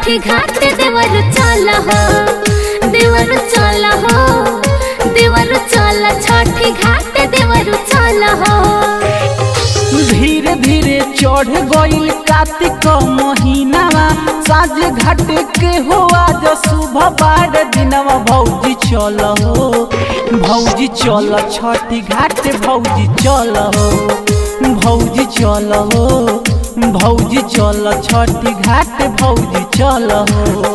छठी घाट देवर चल हो देवर चल हो देवर चल छठी घाट देवर चल हो धीरे धीरे चढ़ गईल कार्तिक महीनावा साँझ घाट के हो आज सुबह बार दिनवा भौजी चल हो भौजी चल छठी घाट भौजी चल हो भौजी चल हो भौजी चल छठी घाट भौजी चल हो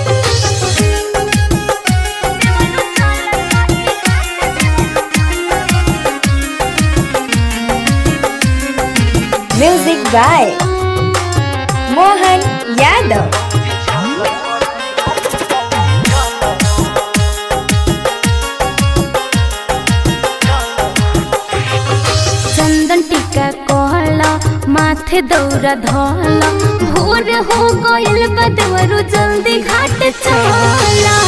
Music by Mohan Yadav. चंदन टीका कहला माथे दौरा धोला भोर हो गइल बा देवरू जल्दी घाट चला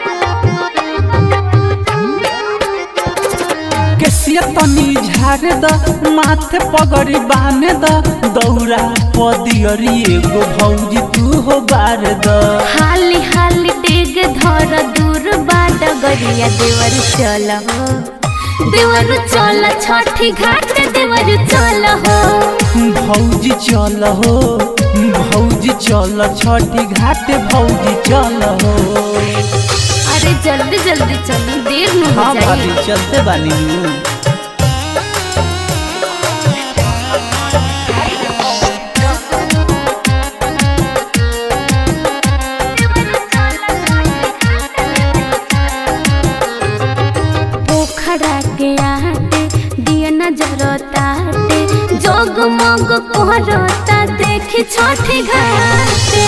केसिया तनी झाड़ द माथे पगड़ी बांध द दौरा पदियरी एगो भौजी तू हो बार द हाली हाली डेग धर दूर बाट गरिया देवर चल हो देवर चल छठी घाट देवर चल हो भौजी चल हो भौजी चल छठी घाट भौजी चल हो अरे जल्दी जल्दी चलो देर न हो हाँ जाए भाभी चलते बानी हूँ पोखरा के आटे दिया नजर ताटे जगमग कोहरता देखी छठी घाटे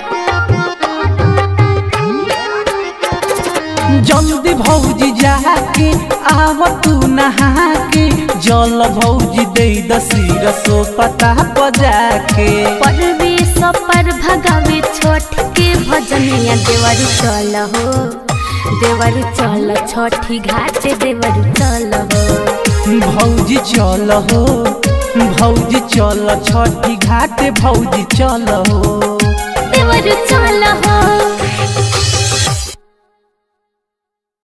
जल्दी भौजी जाके आव तू नहा के जल भौजी दे दसी रसो पता बजा के परवेश पर भगावे छोट के भजनिया देवर चल हो देवर चल छठी घाट देवर चल हो भौजी चल हो भौजी चल छठी घाट भौजी चल हो देवर चल हो